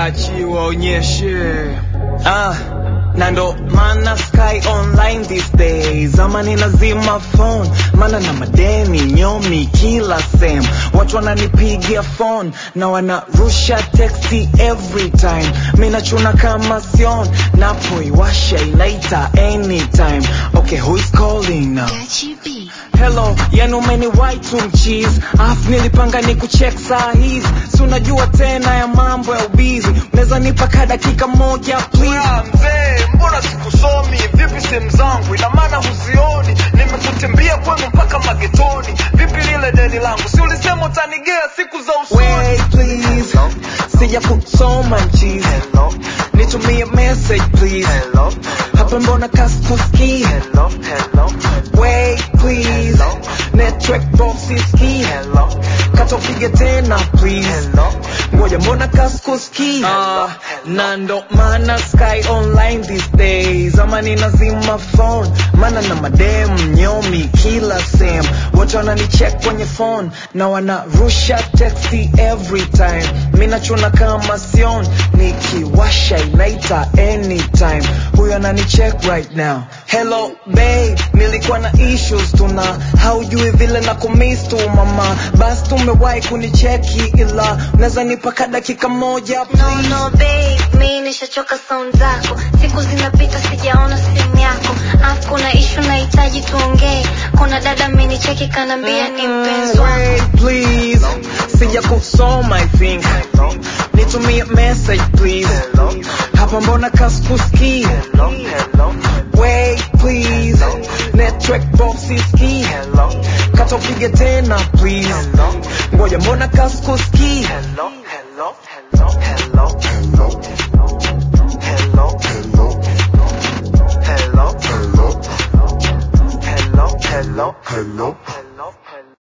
gachi waonyeshe ah na ndo maana sky online these days ama ninazima phone maana na madeni nyomi kila sem watu wananipigia phone na wanarusha texti every time minachuna kama sion napoiwasha inaita anytime okay who's calling now Gachi B. hello yani umeniwai tu mchizi afu nilipanga ni kuchek saa hizi si unajua tena ya mambo ya ubizi unaweza nipa ka dakika moja please Ah, mzee mbona sikusomi vipi sehemu zangu ina maana huzioni nimekutembea kwenu mpaka magetoni vipi lile deni langu si ulisema utanigea siku za usoni Wait, please sija kusoma mchizi Hello, nitumie message please hello, hapa mbona kaskuski hello, hello, Wait, please network box iski hello, katopige tena please hello. ngoja mbona kaskuski uh, na ndo maana sky online these days ama ninazima phone maana na madem nyomi kila sem wote wananicheck kwenye phone na wanarusha texti every time minachuna kama sion nikiwasha inaita anytime huyo ananicheck right now hello babe nilikuwa na issues tuna haujui vile na kumiss tu mama basi tumewahi kunicheki ila unaweza nipaka dakika moja No, please no, babe, mi nishachoka sound zako siku zinapita sijaona simu yako afu kuna ishu nahitaji tuongee kuna dada amenicheki kanambia ni mpenzi wako Wait, please sija kusoma i think nitumie message please Hello, hapa mbona kaskuski hello, hello, wait please network box iski hello, katopige tena please hello. ngoja mbona kaskuski